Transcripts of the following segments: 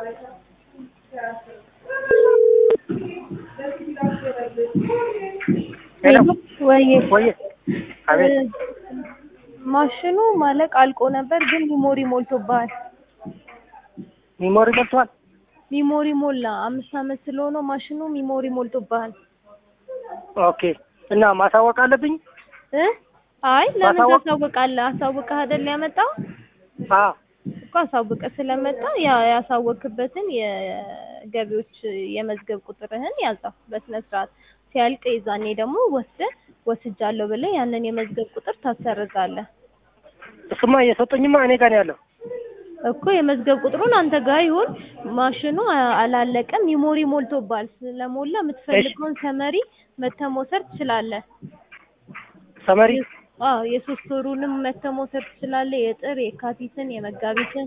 ሄሎ ወይ ወይ አቤት ማሽኑ ማለቅ አልቆ ነበር፣ ግን ሚሞሪ ሞልቶብሃል። ሚሞሪ ሞልቷል። ሚሞሪ ሞላ። አምስት ዓመት ስለሆነው ማሽኑ ሚሞሪ ሞልቶብሃል ኦኬ እና ማሳወቅ አለብኝ። እ አይ ለምን ማሳወቅ- ታሳውቃለህ? አሳውቀህ አይደል ያመጣው አ እኮ አሳውቀህ ስለመጣ ያ ያሳወቅበትን የገቢዎች የመዝገብ ቁጥርህን ያዛው በስነ ስርዓት። ሲያልቅ የዛኔ ደግሞ ወስደህ ወስጃለሁ ብለህ ያንን የመዝገብ ቁጥር ታሰርዛለህ እሱማ እየሰጡኝማ እኔ ጋር ነው ያለው። እኮ የመዝገብ ቁጥሩን አንተ ጋር ይሁን። ማሽኑ አ- አላለቀም፣ ሚሞሪ ሞልቶባል። ስለሞላ የምትፈልገውን ሰመሪ መተህ መውሰድ ትችላለህ። ሰመሪ አዎ የሶስት ወሩንም መተህ መውሰድ ትችላለህ። የጥር የካቲትን የመጋቢትን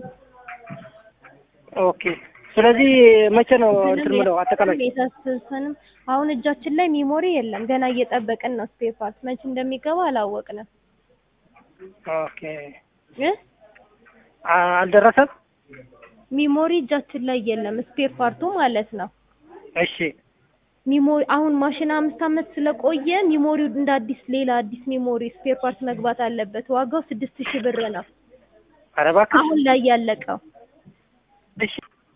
ኦኬ። ስለዚህ መቼ ነው እንትን ምለው አጠቃላይ የታሰሰንም አሁን እጃችን ላይ ሚሞሪ የለም። ገና እየጠበቅን ነው። ስፔር ፓርት መቼ እንደሚገባ አላወቅንም ኦኬ። እ አ- አልደረሰም። ሚሞሪ እጃችን ላይ የለም። ስፔር ፓርቱ ማለት ነው። እሺ ሚሞሪ አሁን ማሽን አምስት ዓመት ስለቆየ ሚሞሪው እንደ አዲስ ሌላ አዲስ ሚሞሪ ስፔር ፓርት መግባት አለበት። ዋጋው ስድስት ሺህ ብር ነው ኧረ እባክህ አሁን ላይ ያለቀው እሺ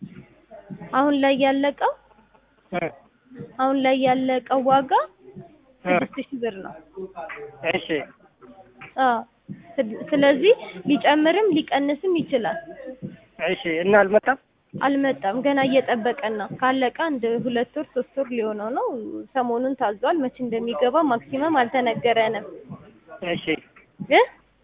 አሁን ላይ ያለቀው እ አሁን ላይ ያለቀው ዋጋ እ ስድስት ሺህ ብር ነው። እሺ አዎ ስድ- ስለዚህ ሊጨምርም ሊቀንስም ይችላል። እሺ እና አልመጣም። አልመጣም፣ ገና እየጠበቀን ነው። ካለቀ አንድ ሁለት ወር ሶስት ወር ሊሆነው ነው። ሰሞኑን ታዟል። መቼ እንደሚገባ ማክሲመም አልተነገረንም እሺ እ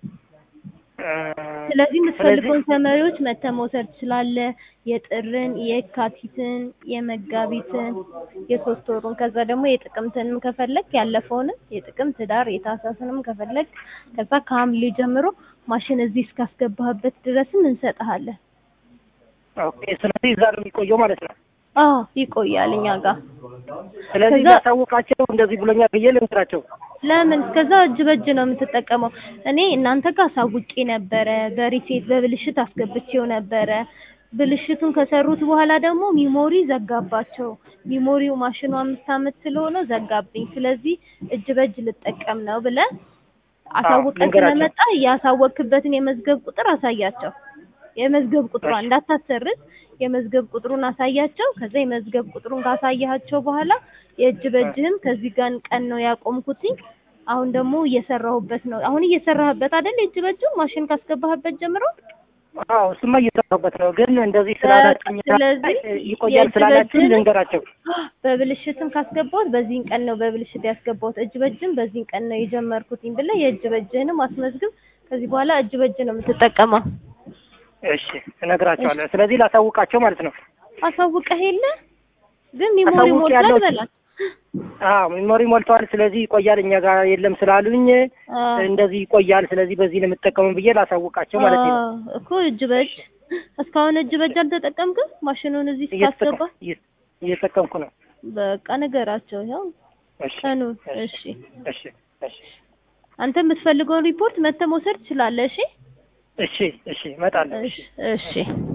እ ስለዚህ የምትፈልገውን ሰመሪዎች መተህ መውሰድ ትችላለህ። የጥርን፣ የካቲትን፣ የመጋቢትን፣ የሶስት ወሩን ከዛ ደግሞ የጥቅምትንም ከፈለግ ያለፈውንም የጥቅምት ዳር የታህሳስንም ከፈለግ ከዛ ከሐምሌ ጀምሮ ማሽን እዚህ እስካስገባህበት ድረስም እንሰጥሃለን። ኦኬ። ስለዚህ እዛ ነው የሚቆየው ማለት ነው። አዎ ይቆያል እኛ ጋር። ስለዚህ ከዛ- ላሳውቃቸው እንደዚህ ብሎኛል ብዬ ልንገራቸው። ለምን እስከዛ እጅ በእጅ ነው የምትጠቀመው? እኔ እናንተ ጋር አሳውቄ ነበረ፣ በሪሴት በብልሽት አስገብቼው ነበረ። ብልሽቱን ከሰሩት በኋላ ደግሞ ሚሞሪ ዘጋባቸው። ሚሞሪው ማሽኑ አምስት ዓመት ስለሆነ ዘጋብኝ። ስለዚህ እጅ በእጅ ልጠቀም ነው ብለህ አሳውቀን ልንገራቸው። ስለመጣ ያሳወቅክበትን የመዝገብ ቁጥር አሳያቸው። የመዝገብ ቁጥሯን እሺ። እንዳታሰርዝ የመዝገብ ቁጥሩን አሳያቸው። ከዛ የመዝገብ ቁጥሩን ካሳያቸው በኋላ የእጅ በእጅህም ከዚህ ጋር ቀን ነው ያቆምኩትኝ። አሁን ደግሞ እየሰራሁበት ነው። አሁን እየሰራህበት አይደል? የእጅ በእጁ ማሽን ካስገባህበት ጀምሮ አዎ እሱማ እየሰራሁበት ነው፣ ግን እንደዚህ ስላላችሁኝ ስለዚህ ይቆያል የእጅ ስላላችሁኝ በእጅን- ልንገራቸው። በብልሽትም ካስገባሁት በዚህን ቀን ነው በብልሽት ያስገባሁት፣ እጅ በእጅም በዚህን ቀን ነው የጀመርኩትኝ ብለህ የእጅ በእጅህንም አስመዝግብ። ከዚህ በኋላ እጅ በእጅ ነው የምትጠቀመው። እሺ እነግራቸዋለሁ። ስለዚህ ላሳውቃቸው ማለት ነው። አሳውቀህ የለ ግን ሚሞሪ አሳውቅ ሞልቷል ያለው- በላት። አዎ ሜሞሪ ሞልተዋል። ስለዚህ ይቆያል፣ እኛ ጋር የለም ስላሉኝ አዎ። እንደዚህ ይቆያል። ስለዚህ በዚህ ነው የምጠቀመው ብዬ ላሳውቃቸው ማለት ነው። አዎ እኮ እጅ በእጅ እስካሁን እጅ በእጅ አልተጠቀምክም? ማሽኑን እዚህ እየተጠቀምኩ ስታስገባ እየ- እየተጠቀምኩ ነው። በቃ ነገራቸው። ያው እሺ ቀኑ እሺ እሺ። እሺ እሺ አንተ የምትፈልገውን ሪፖርት መተህ መውሰድ ትችላለህ። እሺ እሺ እሺ እመጣለሁ። እሺ እሺ።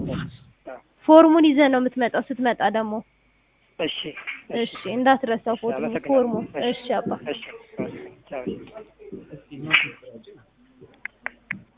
ፎርሙን ይዘህ ነው የምትመጣው። ስትመጣ ደግሞ እሺ እሺ እንዳትረሳው ፎርሙ አመሰግናለሁ። ፎርሙ። እሺ እሺ አባ እሺ ቻው